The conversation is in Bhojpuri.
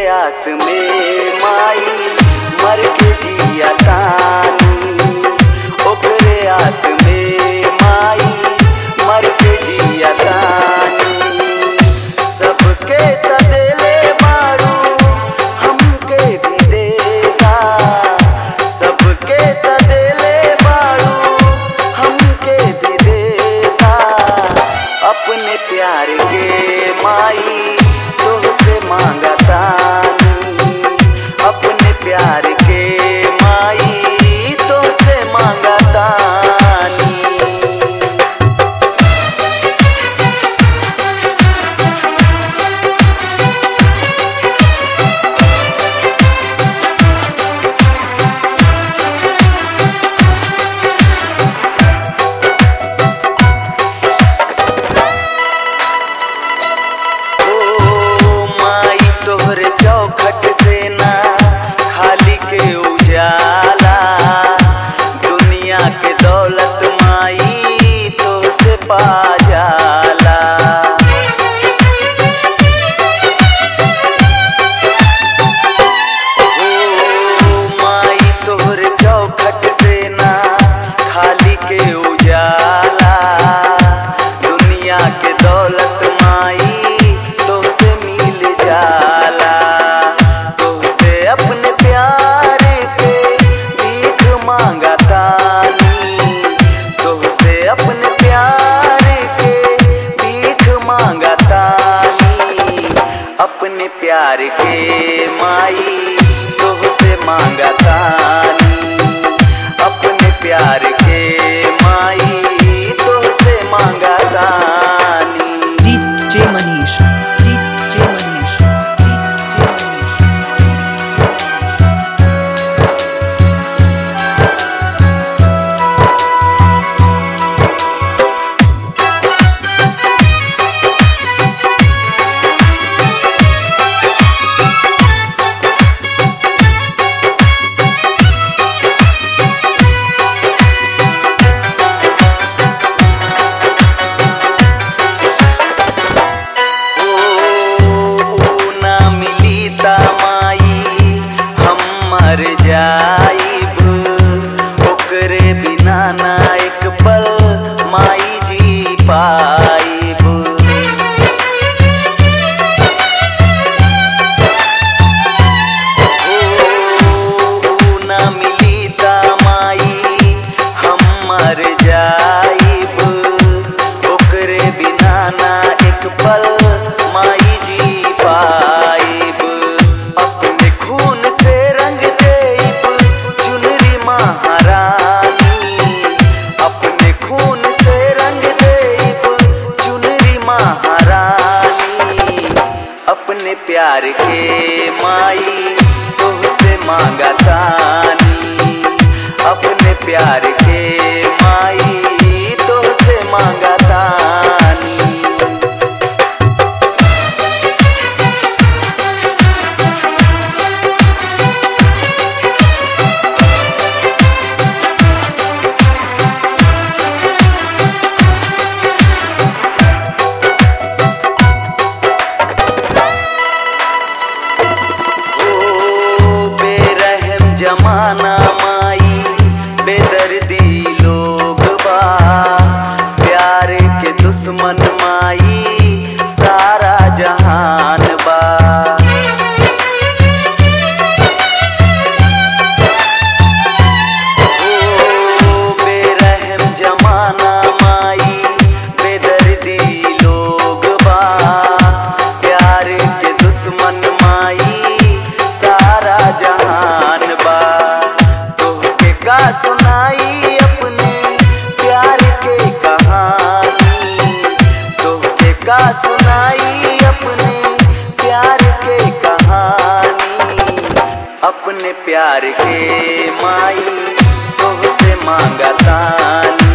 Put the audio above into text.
आस में माई मर के जिया तानी ओकरे आस में माई मर के जिया तानी सबके त देले बारू हमके भी देता सबके त देले बारू हमके भी देता अपने प्यार के माई तुझसे मांगता अपने प्यार के माई तुझसे मांगता ओ माई तोहरे चौखट से ना खाली के उजाला दुनिया के दौलत माई तो से पा जाला ओ माई तोहरे चौखट से ना खाली के उजाला दुनिया के दौलत माई तो से मिल जाला तो से अपने प्यार के भीख मांगता तो से अपने प्यार के भीख मांगता अपने प्यार के माई तुझसे मांगता अपने प्यार के माई तुझसे मांगता DJ Manish. DJ Manish. DJ Manish. ओ ना मिली ता माई हम मर जाइब ओकरे बिना ना एक पल माई जी पाइब ओ ना मिली ता माई हम मर जाइब ओकरे बिना ना एक पल माई जी पाइब अपने खून से रंग देब चुनरी महारानी अपने खून से रंग देब चुनरी महारानी अपने प्यार के माई तुझसे मांगता अपने प्यार के माई तुझसे मांगता ओ बेरहम जमाना माई बेदर्दी लोग बा प्यार के दुश्मन माई सारा जहान बा ओ बेरहम जमाना माई बेदर्दी लोग बा प्यार के दुश्मन माई सारा जहान बा तोहके का सुनाई अपने प्यार के कहानी तोहके का सुनाई अपने प्यार के कहानी अपने प्यार के माई तुझसे मांगता